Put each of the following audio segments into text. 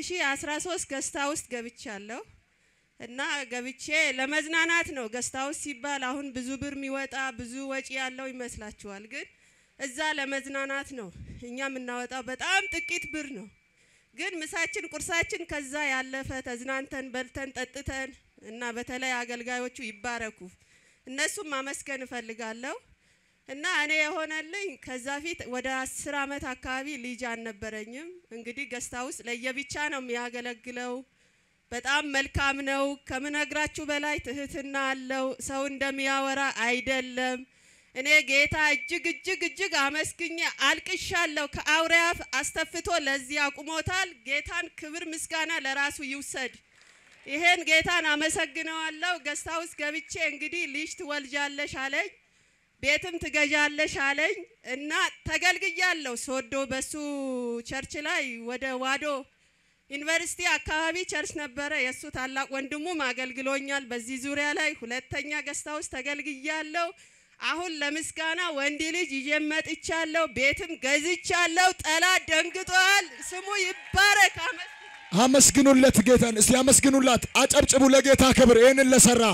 2013 ገስታ ውስጥ ገብቻለሁ እና ገብቼ ለመዝናናት ነው። ገስታ ውስጥ ሲባል አሁን ብዙ ብር የሚወጣ ብዙ ወጪ ያለው ይመስላችኋል፣ ግን እዛ ለመዝናናት ነው። እኛ የምናወጣው በጣም ጥቂት ብር ነው። ግን ምሳችን፣ ቁርሳችን ከዛ ያለፈ ተዝናንተን በልተን ጠጥተን እና በተለይ አገልጋዮቹ ይባረኩ እነሱም ማመስገን እፈልጋለሁ። እና እኔ የሆነልኝ ከዛ ፊት ወደ አስር አመት አካባቢ ልጅ አልነበረኝም። እንግዲህ ገስታ ውስጥ ለየብቻ ነው የሚያገለግለው። በጣም መልካም ነው። ከምነግራችሁ በላይ ትህትና አለው። ሰው እንደሚያወራ አይደለም። እኔ ጌታ እጅግ እጅግ እጅግ አመስግኜ አልቅሻለሁ። ከአውሬ አፍ አስተፍቶ ለዚህ አቁሞታል። ጌታን ክብር ምስጋና ለራሱ ይውሰድ። ይሄን ጌታን አመሰግነዋለሁ። ገስታ ውስጥ ገብቼ እንግዲህ ልጅ ትወልጃለሽ አለኝ። ቤትም ትገዣለሽ አለኝ እና ተገልግያለሁ። ሶዶ በሱ ቸርች ላይ ወደ ዋዶ ዩኒቨርሲቲ አካባቢ ቸርች ነበረ። የእሱ ታላቅ ወንድሙም አገልግሎኛል። በዚህ ዙሪያ ላይ ሁለተኛ ገስታ ውስጥ ተገልግያለሁ። አሁን ለምስጋና ወንድ ልጅ ይዤ መጥቻለሁ። ቤትም ገዝቻለሁ። ጠላት ደንግጧል። ስሙ ይባረክ። አመስግኑለት ጌታን። እስቲ አመስግኑላት፣ አጨብጭቡ ለጌታ ክብር። ይህንን ለሰራ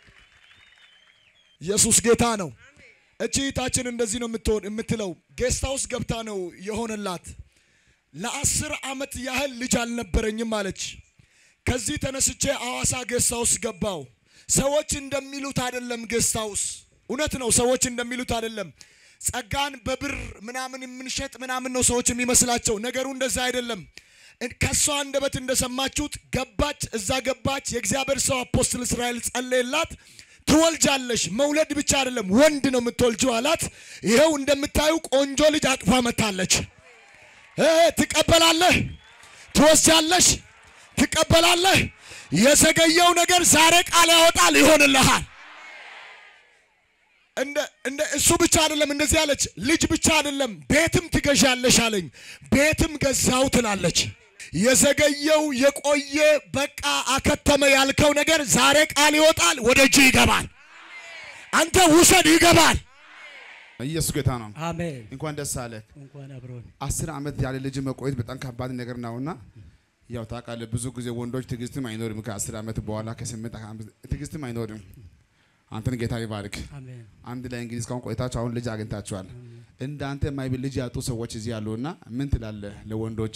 ኢየሱስ ጌታ ነው። እቺ እህታችን እንደዚህ ነው የምትሆን የምትለው ጌስት ሃውስ ገብታ ነው የሆነላት። ለአስር አመት ያህል ልጅ አልነበረኝም አለች። ከዚህ ተነስቼ አዋሳ ጌስት ሃውስ ገባው። ሰዎች እንደሚሉት አይደለም ጌስት ሃውስ። እውነት ነው፣ ሰዎች እንደሚሉት አይደለም። ጸጋን በብር ምናምን የምንሸጥ ምናምን ነው ሰዎች የሚመስላቸው። ነገሩ እንደዛ አይደለም። ከሷ አንደበት እንደሰማችሁት ገባች፣ እዛ ገባች። የእግዚአብሔር ሰው አፖስትል እስራኤል ጸለየላት። ትወልጃለሽ፣ መውለድ ብቻ አይደለም ወንድ ነው የምትወልጂው አላት። ይኸው እንደምታዩ ቆንጆ ልጅ አቅፋ መታለች። ትቀበላለህ፣ ትወስጃለሽ፣ ትቀበላለህ። የዘገየው ነገር ዛሬ ቃል ያወጣል፣ ይሆንልሃል። እንደ እንደ እሱ ብቻ አይደለም እንደዚህ አለች። ልጅ ብቻ አይደለም ቤትም ትገዣለሽ አለኝ። ቤትም ገዛው ትላለች። የዘገየው የቆየ በቃ አከተመ ያልከው ነገር ዛሬ ቃል ይወጣል፣ ወደ እጅ ይገባል። አንተ ውሰድ፣ ይገባል። ኢየሱስ ጌታ ነው። አሜን። እንኳን ደስ አለህ። እንኳን አብሮን አስር ዓመት ያለ ልጅ መቆየት በጣም ከባድ ነገር ነውና ያው ታውቃለህ፣ ብዙ ጊዜ ወንዶች ትዕግስትም አይኖርም። ከአስር ዓመት በኋላ ከስምንት ዓመት ትዕግስትም አይኖርም። አንተን ጌታ ይባርክ። አሜን። አንድ ላይ እንግዲህ እስካሁን ቆይታችሁ አሁን ልጅ አግኝታችኋል። እንዳንተ የማይብል ልጅ ያጡ ሰዎች እዚህ ያሉና ምን ትላለህ ለወንዶች?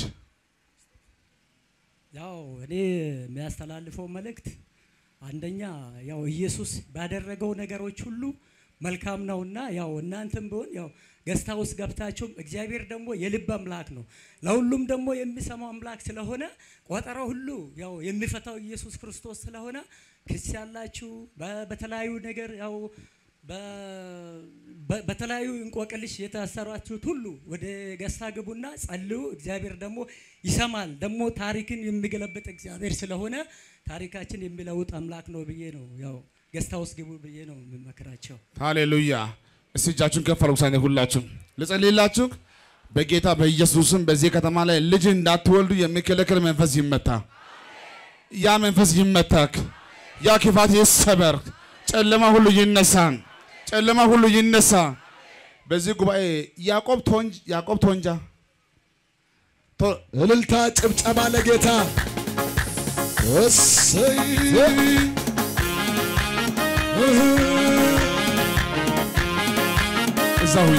ያው እኔ የሚያስተላልፈው መልእክት አንደኛ ያው ኢየሱስ ባደረገው ነገሮች ሁሉ መልካም ነውና ያው እናንተም ቢሆን ያው ገስታ ውስጥ ገብታችሁም እግዚአብሔር ደግሞ የልብ አምላክ ነው። ለሁሉም ደግሞ የሚሰማው አምላክ ስለሆነ ቆጠራው ሁሉ ያው የሚፈታው ኢየሱስ ክርስቶስ ስለሆነ ክስ ያላችሁ በ- በተለያዩ ነገር ያው በ- በ- በተለያዩ እንቆቅልሽ የታሰራችሁት ሁሉ ወደ ገስታ ግቡና ጸልዩ። እግዚአብሔር ደግሞ ይሰማል። ደግሞ ታሪክን የሚገለብጥ እግዚአብሔር ስለሆነ ታሪካችን የሚለውጥ አምላክ ነው ብዬ ነው ያው ገስታ ውስጥ ግቡ ብዬ ነው የምመክራቸው። ሃሌሉያ። እስቲ እጃችሁን ከፍ አድርጉ። ሳይነ ሁላችሁ ልጸልይላችሁ። በጌታ በኢየሱስም በዚህ ከተማ ላይ ልጅ እንዳትወልዱ የሚከለክል መንፈስ ይመታ። ያ መንፈስ ይመታክ። ያ ክፋት ይሰበር። ጨለማ ሁሉ ይነሳ። ጨለማ ሁሉ ይነሳ። በዚህ ጉባኤ ያዕቆብ ቶንጅ ያዕቆብ ቶንጃ ቶ- እልልታ፣ ጭብጨባ ለጌታ እሰይ እዛ ሁኝ።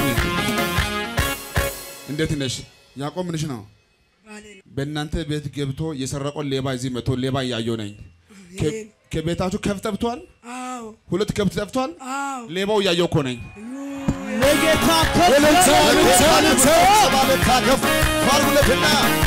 እንዴት ነሽ? ያዕቆብ ምንሽ ነው? በእናንተ ቤት ገብቶ የሰረቀውን ሌባ እዚህ መጥቶ ሌባ እያየሁ ነኝ። ከ- ከቤታችሁ ከብት ጠፍቷል። ሁለት ከብት ጠፍቷል። ሌባው እያየሁ እኮ ነኝ። ለጌታ እልልታ፣ እልልታ፣ እልልታ። ባለታ ከፍ ፋርጉለትና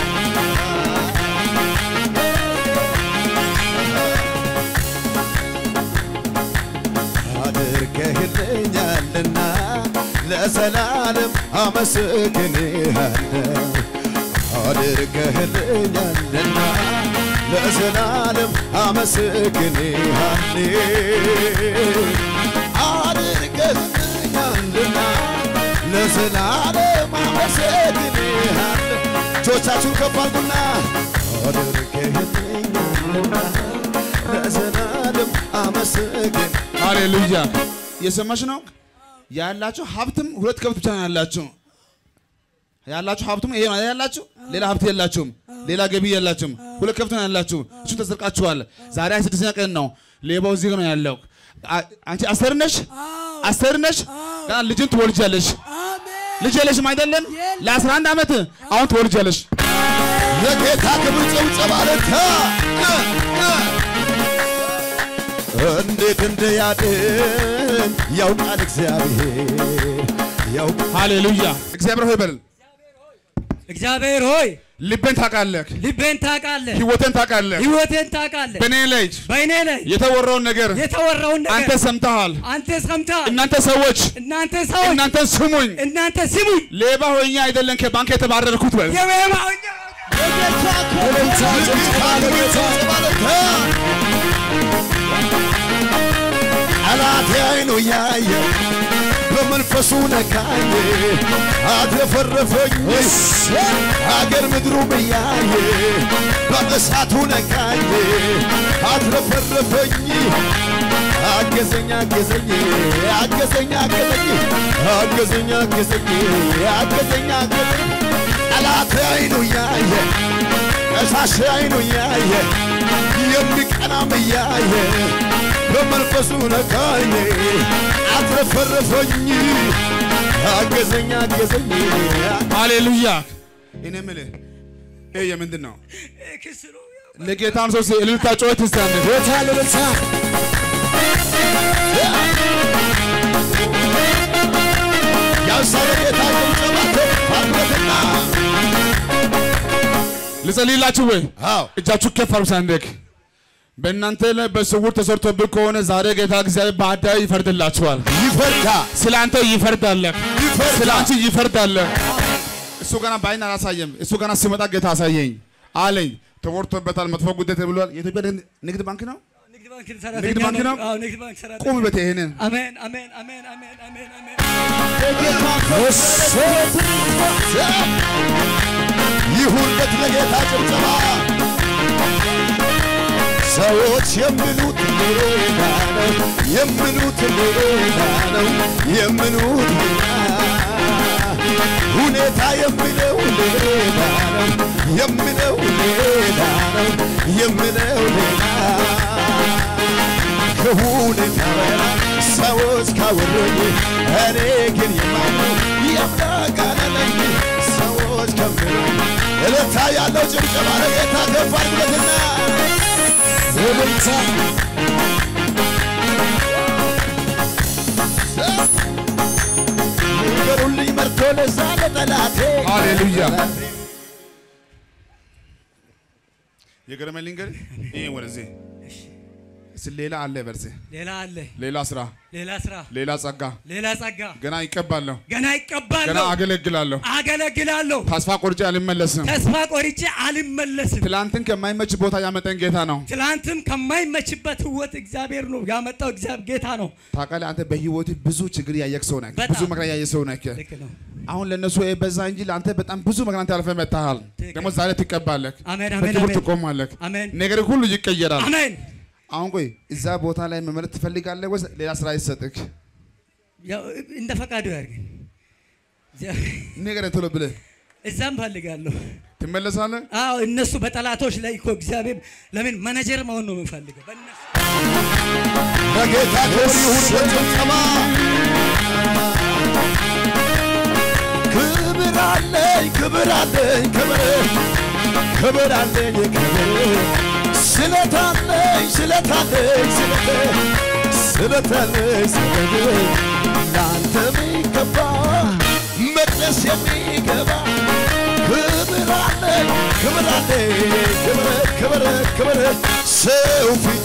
አድርገህልኛልና ለዘላለም አመስግንሃለሁ። አድርገህልኛልና ለዘላለም አመስግንሃለሁ። አድርገህልኛልና ለዘላለም አመሰግንሃለሁ። እጆቻችሁን ከፍ አድርጉና አድርገህልኛልና ለዘላለም አመሰግን ሃሌሉያ። የሰማሽ ነው ያላችሁ ሀብትም ሁለት ከብት ብቻ ነው ያላችሁ። ያላችሁ ሀብቱም ይሄ ነው አይደል ያላችሁ። ሌላ ሀብት የላችሁም፣ ሌላ ገቢ የላችሁም። ሁለት ከብት ነው ያላችሁ። እሱን ተዘርቃችኋል። ዛሬ ሃያ ስድስተኛ ቀን ነው። ሌባው እዚህ ነው ያለው። አ- አንቺ አስቴር ነሽ፣ አስቴር ነሽ። ገና ልጅን ትወልጃለሽ። ልጅ የለሽም አይደለም? ለ11 ዓመት አሁን ትወልጃለሽ። ለጌታ ክብር ጭብጨባ ለታ እንዴት እንደያድን ያውቃል እግዚአብሔር ያውቃል ሃሌሉያ። እግዚአብሔር ሆይ በል እግዚአብሔር ሆይ ልቤን ታውቃለህ፣ ልቤን ታውቃለህ፣ ህይወቴን ታውቃለህ። ህይወቴን ታውቃለህ። በእኔ ላይ በእኔ ላይ የተወራውን ነገር የተወራውን አንተ ነገር ሰምተሃል። አንተ ሰምተሃል። እናንተ ሰዎች እናንተ ሰዎች እናንተ ስሙኝ፣ እናንተ ስሙኝ። ሌባ ሆኜ አይደለም ከባንክ የተባረርኩት በል የበባውኛ ለጌታ ክብር ጭብጨባ ለታ ጠላቴ አይኑ ያየ በመንፈሱ ነካኝ አትረፈረፈኝ አገር ምድሩ ብያየ በእሳቱ ነካኝ አትረፈረፈኝ አገዘኝ አገዘኝ አገዘኝ አገዘኝ አገዘኝ አገዘኝ አገዘኝ አገዘኝ ጠላቴ አይኑ ያየ ቀሳሽ አይኑ ያየ የሚቀናም እያየ በመንፈሱ ነካኝ አትረፈረፈኝ አገዘኝ አገዘኝ ሃሌሉያ። እኔ የምልህ ይሄ የምንድን ነው? ክስ ነው። ለጌታም ሰው እልልታ ጩኸት እስቲ አንዴ። ቦታ ልብልታ ያሳለ ጌታ ጭብጨባ ተፋለትና ልጸልይላችሁ ወይ? አዎ እጃችሁ ከፍ አድርጉ ሳንደክ በእናንተ ላይ በስውር ተሰርቶብህ ከሆነ ዛሬ ጌታ እግዚአብሔር በአደባባይ ይፈርድላችኋል። ይፈርዳ ስለ አንተ ይፈርዳል። ይፈርዳ ስለ አንቺ ይፈርዳል። እሱ ገና በአይን አላሳየም። እሱ ገና ሲመጣ ጌታ አሳየኝ አለኝ። ተወርቶበታል፣ መጥፎ ጉዳይ ተብሏል። የኢትዮጵያ ንግድ ባንክ ነው። ንግድ ባንክ ንግድ ሰራተኛ ባንክ ነው? አዎ ንግድ ባንክ ሰራተኛ ቁም በት ይሄንን አሜን አሜን አሜን አሜን አሜን አሜን ይሁንለት ለጌታ ጭብጨባ ሰዎች የሚሉት ሌላ ነው የሚሉት ሌላ ነው የሚሉት ሌላ ሁኔታ የሚለው ሌላ ነው የሚለው ሌላ ነው የሚለው ሌላ ከሁኔታ በላይ ሰዎች ካወሩኝ እኔ ግን የማምነው ያምናቃለለኝ ሰዎች ከሚሉኝ እልልታ ያለው ጭብጨባ ለጌታ ከፍ አድርጉለትና እልልታ ንገሩልኝ መርቶ ለዛ ለጠላቴ ሃሌሉያ። የገረመኝ ልንገርህ፣ ይሄ ወደዚህ እስኪ ሌላ አለ በርሴ ሌላ አለ ሌላ ስራ፣ ሌላ ስራ ሌላ ጸጋ ሌላ ጸጋ ገና ይቀባለሁ፣ ገና ገና ይቀባለሁ አገለግላለሁ። አገለግላለሁ ተስፋ ቆርጬ አልመለስም። ተስፋ ቆርጬ አልመለስም ትላንትን ከማይመች ቦታ ያመጠን ጌታ ነው። ትላንትም ከማይመችበት ህይወት እግዚአብሔር ነው ያመጣው እግዚአብሔር ጌታ ነው ታውቃለህ፣ አንተ በህይወት ብዙ ችግር ያየክ ሰው ነህ፣ በጣም። ብዙ መከራ ያየ ሰው ነህ። ልክ ነው አሁን ለእነሱ ይሄ በዛ እንጂ ለአንተ በጣም ብዙ መከራ አንተ አልፈህ መጥተሃል። ትክክል። ደግሞ ዛሬ ትቀባለህ፣ አሜን አሜን በክብር አሜን ትቆማለህ፣ አሜን ነገር ሁሉ ይቀየራል። አሜን አሁን ቆይ እዛ ቦታ ላይ መመለስ ትፈልጋለህ ወይስ ሌላ ስራ ይሰጥክ? ያው እንደ ፈቃዱ ያድርገን ነገር ቶሎ ብለህ እዛም ፈልጋለሁ ትመለሳለህ። አዎ እነሱ በጠላቶች ላይ እኮ እግዚአብሔር ለምን መነጀር መሆን ነው የምፈልገው በእነሱ ለጌታ ክብር ይሁን በጭብጨባ ክብር አለኝ ክብር አለኝ ክብር ክብር አለኝ ክብር ስለት አለኝ ስለት አለኝ ስለት ስለት አለኝ ስለት ለአንተ የሚገባ መቅደስ የሚገባ ክብር አለኝ ክብር አለኝ ክብር ክብር ክብር ሰው ፊት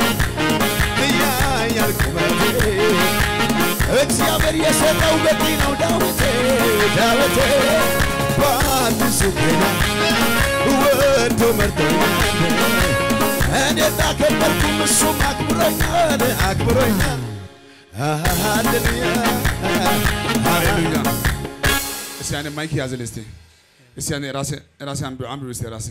ያያል ቁመቴ እግዚአብሔር የሰጠው በቂ ነው ዳዊቴ ዳዊቴ በአዲሱ ኪዳን ወዶ መርጦኛል እኔ እንዳከበርኩም እሱም አክብሮኛል አክብሮኛል ሃሌሉያ ሃሌሉያ። እስቲ ያኔ ማይክ ያዝልህ እስቲ እስቲ ያኔ ራሴ ራሴ አንብብ አንብብ እስቲ ራሴ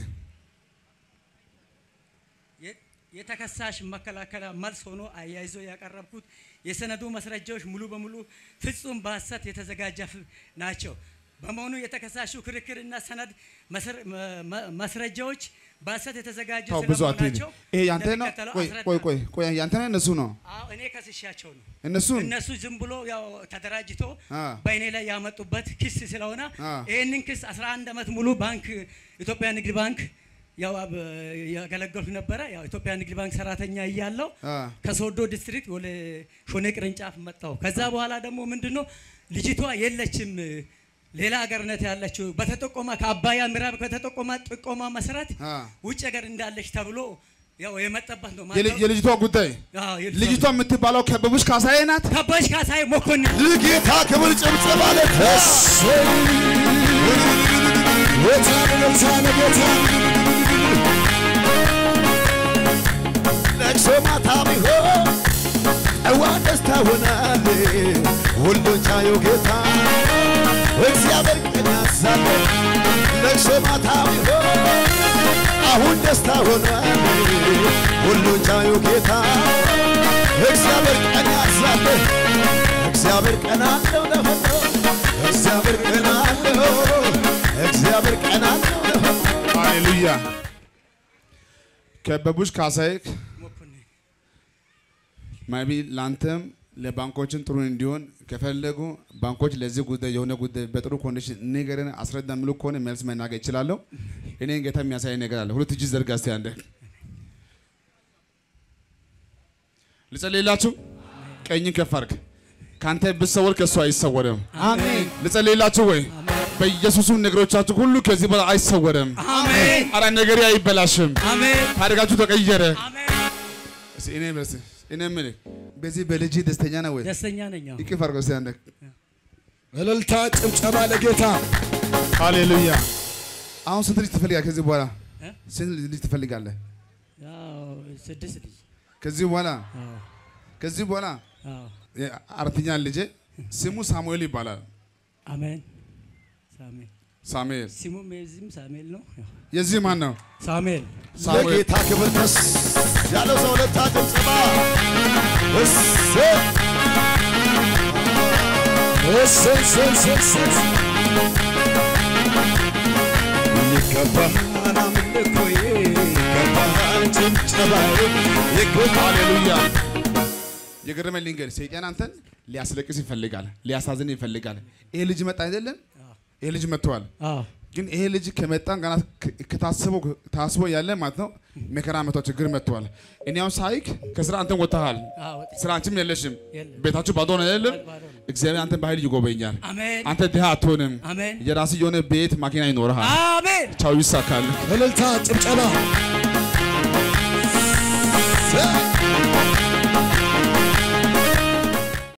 የ- የተከሳሽ መከላከያ መልስ ሆኖ አያይዞ ያቀረብኩት የሰነዱ ማስረጃዎች ሙሉ በሙሉ ፍጹም በሐሰት የተዘጋጀ ፍ- ናቸው። በመሆኑ የተከሳሹ ክርክርና ሰነድ መስር- መ- መ- ማስረጃዎች በሐሰት የተዘጋጁ ተው ብዙ አትሄድ። ስለመሆናቸው ይሄ ያንተ ነው? እንደሚከተለው ቆይ አስረዳ- ቆይ ቆይ ቆይ ያንተ ነው እነሱ ነው አዎ፣ እኔ ከስሻቸው ነው። እነሱን እነሱ ዝም ብሎ ያው ተደራጅቶ አ። በእኔ ላይ ያመጡበት ክስ ስለሆነ አ። ይህንን ክስ 11 ዓመት ሙሉ ባንክ ኢትዮጵያ ንግድ ባንክ ያው አብ- ያገለገልኩ ነበረ። ያው ኢትዮጵያ ንግድ ባንክ ሰራተኛ እያለሁ አ። ከሶዶ ዲስትሪክት ወደ ሾኔ ቅርንጫፍ መጣሁ። ከዛ በኋላ ደግሞ ምንድነው ልጅቷ የለችም ሌላ ሀገር ነት ያለችው በተጠቆማ ከአባያ ምዕራብ ከተጠቆማ ጥቆማ መሰረት አ። ውጭ ሀገር እንዳለች ተብሎ ያው የመጣበት ነው። የልጅ- የልጅቷ ጉዳይ አዎ፣ የልጅቷ- ልጅቷ የምትባለው ከበቡሽ ካሳዬ ናት ከበሽ ካሳይ መኮንን ለጌታ ክብር ጭብጨባ ለታ ለቅሶ ማታ ቢሆን ጠዋት ደስታ ሆናል። ሁሉን ቻዩ ጌታ እግዚአብሔር ቀን ያሳለ ለቅሶ ማታ ቢሆን አሁን ደስታ ሆኗል። ሁሉን ቻዩ ጌታ እግዚአብሔር ቀን ያሳለ እግዚአብሔር ቀን አለው ለፈቶ እግዚአብሔር ቀን አለው እግዚአብሔር ቀን አለው ለፈቶ ሃሌሉያ ከበቡሽ ካሳዬ መኮንን ማቢ ለአንተም ለባንኮችን ጥሩ እንዲሆን ከፈለጉ ባንኮች ለዚህ ጉዳይ የሆነ ጉዳይ በጥሩ ኮንዲሽን ንገርን አስረዳ ምሉ ከሆነ መልስ መናገር ይችላለሁ። እኔን ጌታ የሚያሳይ ነገር አለ። ሁለት እጅ ዘርጋ እስቲ አንዴ ልጸልይላችሁ። ቀኝን ከፍ አድርግ። ከአንተ ብሰወር ከእሱ አይሰወርም። አሜን ልጸልይላችሁ ወይ በኢየሱስም ነገሮቻችሁ ሁሉ ከዚህ በኋላ አይሰወርም። አሜን አረ ነገሬ አይበላሽም። አሜን ታሪካችሁ ተቀየረ። አሜን። እስኪ እኔ በስ እኔ የምልህ በዚህ በልጅ ደስተኛ ነው ወይ? ደስተኛ ነኝ። አዎ። ይቅፍ አድርገው እስቲ አንዴ። እልልታ፣ ጭብጨባ ለጌታ ሃሌሉያ። አሁን ስንት ልጅ ትፈልጋለህ? ከዚህ በኋላ እ? ስንት ልጅ ትፈልጋለህ? ያው ስድስት ልጅ ከዚህ በኋላ አዎ፣ ከዚህ በኋላ አዎ። የ- አራተኛ ልጄ ስሙ ሳሙኤል ይባላል። አሜን። ሳሙኤል ሳሙኤል ስሙም የዚህም ሳሙኤል ነው። ያው የዚህ ማን ነው? ሳሙኤል ሳሙኤል ለጌታ ክብር ደስ ያለው ሰው ለታ ጭብጨባ እሰይ እሰይ፣ እሰይ፣ እሰይ፣ እሰይ። ይገባሃል አምልኮዬ ይገባሃል ጭብጨባዬ ይገባሃል ሃሌሉያ። የገረመኝ ልንገር፣ ሰይጣን አንተን ሊያስለቅስ ይፈልጋል፣ ሊያሳዝን ይፈልጋል። ይሄ ልጅ መጣ አይደለም? ይሄ ልጅ መጥተዋል። አዎ ግን ይሄ ልጅ ከመጣን ገና ከ- ከታስቦ ታስቦ ያለ ማለት ነው መከራ መጥቶ ችግር መጥተዋል። እኔ አሁን ሳይክ ከስራ አንተን ወጥተሃል፣ አዎ ወጥቼ- ስራ አንቺም የለሽም፣ የለም። ቤታችሁ ባዶ ነው አይደለም? ባዶ ነው። እግዚአብሔር አንተን በኃይል ይጎበኛል። አሜን አንተ ድሃ አትሆንም። አሜን የራስህ የሆነ ቤት ማኪና ይኖርሃል። አሜን ቻው ይሳካል። እልልታ፣ ጭብጨባ እሰይ